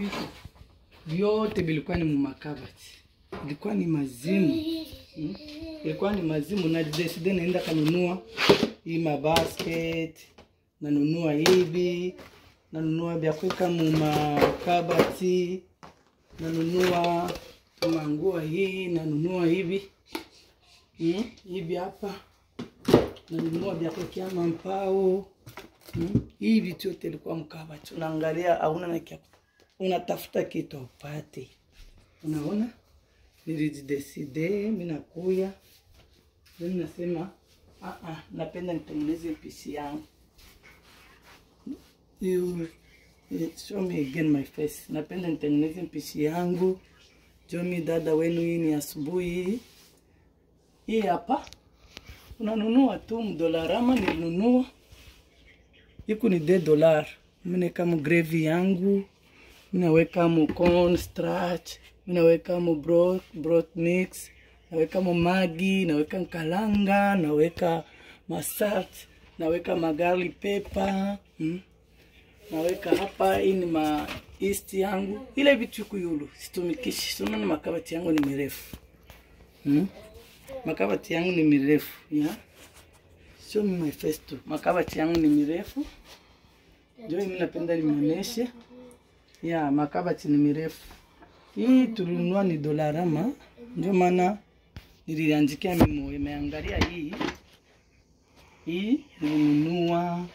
vitu vyote vilikuwa ni mumakabati, ilikuwa ni mazimu hmm? ilikuwa ni mazimu, na deside naenda kanunua hii mabasket, nanunua hivi, nanunua vya kuweka mumakabati, nanunua manguo hii, nanunua hivi hmm? hivi hapa nanunua vya kuwekea mampao hmm? hii vitu yote ilikuwa mkabati, unaangalia hauna na kia unatafuta kitu upate. Unaona, nilijideside mimi nakuya mimi nasema ah ah, napenda nitengeneze pisi yangu. You show me again my face. Napenda nitengeneze pisi yangu. Jomi dada wenu, hii ni asubuhi hii hapa, unanunua tu mdolarama, nilinunua iku ni de dolar, mimi kama gravy yangu minaweka mo corn starch, minaweka mo broth, broth mix, naweka mo magi, naweka nkalanga, naweka masalt, naweka magali pepper hmm? naweka hapa, hii ni ma east yangu, ile vitu kuyulu situmikishi. Unaona makabati yangu ni mirefu hmm? makabati yangu ni mirefu ya show me my face tu. Makabati yangu ni mirefu, ndio mimi napenda nimeoneshe ya makabati ni mirefu. Hii tulinunua ni dolarama, ndio maana niliandikia mimo. Imeangalia hii hii nilinunua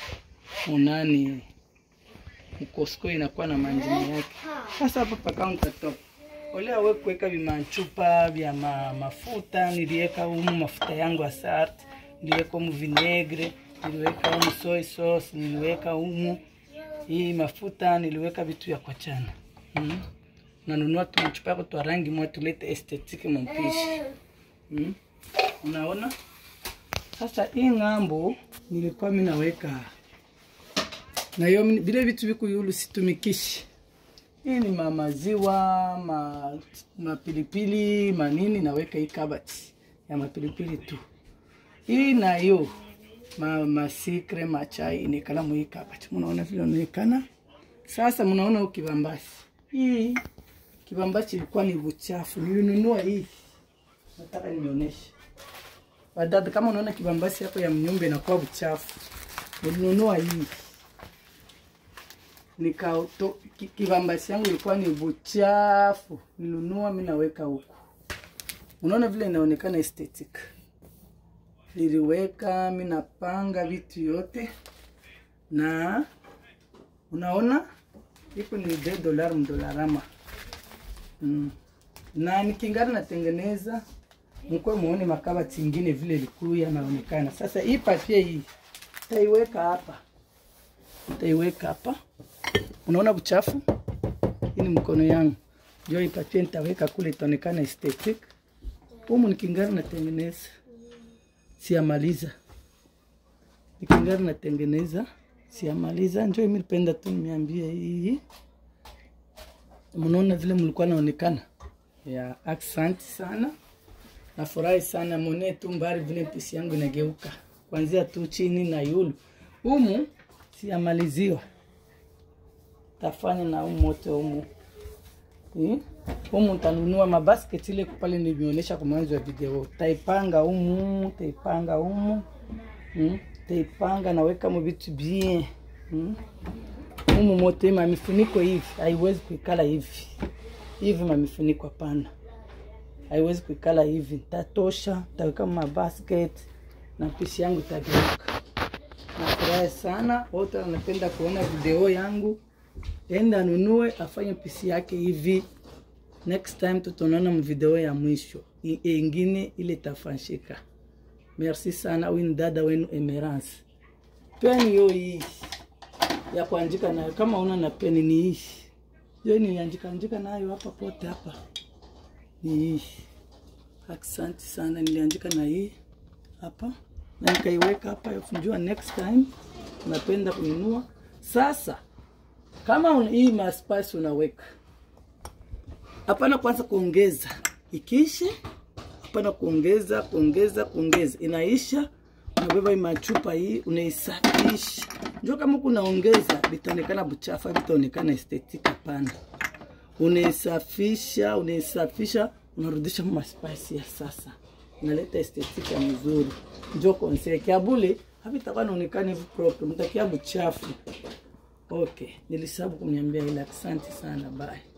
unani mkosko, inakuwa na manjini yake. Sasa hapa pa counter top olea we kuweka vimanchupa vya ma, mafuta niliweka humu mafuta yangu asart, niliweka humu vinegre, niliweka humu soy sauce, niliweka humu hii mafuta niliweka vitu ya kwachana mm. Nanunua tu machupa yako twa rangi mwa tulete estetiki mpishi mm. Unaona sasa, hii ng'ambo nilikuwa mimi naweka na hiyo vile vitu viku yulu situmikishi. Hii ni mamaziwa ma mapilipili manini, naweka hii kabati ya mapilipili tu. Hii na hiyo ma masikre machai inekala mwi kabati. Munaona vile inaonekana sasa. Munaona ukibambasi hii kibambasi ilikuwa ni buchafu, nilinunua hii, nataka nionyeshe wadada, kama unaona kibambasi yako ya mnyumba inakuwa buchafu, nilinunua hii nika kibambasi yangu ilikuwa ni buchafu, nilinunua mimi naweka huku. Unaona vile inaonekana aesthetic niliweka mimi napanga vitu yote, na unaona iko ni de dolar mdolarama mm. na nikingana natengeneza mkwe muone makabati ingine vile ilikuwa yanaonekana. Sasa hii papie hii taiweka hapa, taiweka hapa. Unaona buchafu, hii ni mkono yangu, ndio hii papie nitaweka kule, itaonekana aesthetic. Humu nikingana natengeneza siamaliza nikingari natengeneza siamaliza, njo mimi nipenda tu nimeambia hii. Mnaona vile mlikuwa naonekana ya accent sana, nafurahi sana mone tu mbari vile pisi yangu inageuka kuanzia tu chini na yulu humu siamaliziwa, tafanya na umu wote humu humu tanunua mabasket ile pale nilionyesha kwa mwanzo wa video. Taipanga humu, taipanga humu. Mm, taipanga naweka mu vitu bien. Mm. Humu mote ma mifuniko hivi haiwezi kuikala hivi. Hivi ma mifuniko hapana. Haiwezi kuikala hivi. Tatosha, taweka ma basket na pisi yangu itageuka. Nafurahi sana, wote wanapenda kuona video yangu. Enda nunue afanye pisi yake hivi. Next time tutaonana mvideo ya mwisho ingine ile tafanshika. Merci sana, huyu ni dada wenu Emerance. Peni hiyo hii ya kuandika nayo, kama una na peni ni hii hiyo, niliandika andika nayo hapa pote hapa, ni hii. Asante sana, niliandika na hii hapa na nikaiweka hapa. Njua next time unapenda kununua sasa, kama una, hii maspasi unaweka hapana, kwanza kuongeza ikiishe, hapana kuongeza kuongeza kuongeza, inaisha, unabeba hii machupa hii unaisafisha, njo kama kunaongeza vitaonekana buchafu vitaonekana estetika pana unaisafisha unaisafisha unarudisha maspasi ya sasa inaleta estetika mzuri njo conseil kiabule havitakuwa naonekana hivi propre mtakia buchafu okay nilisabu kuniambia ila asante sana bye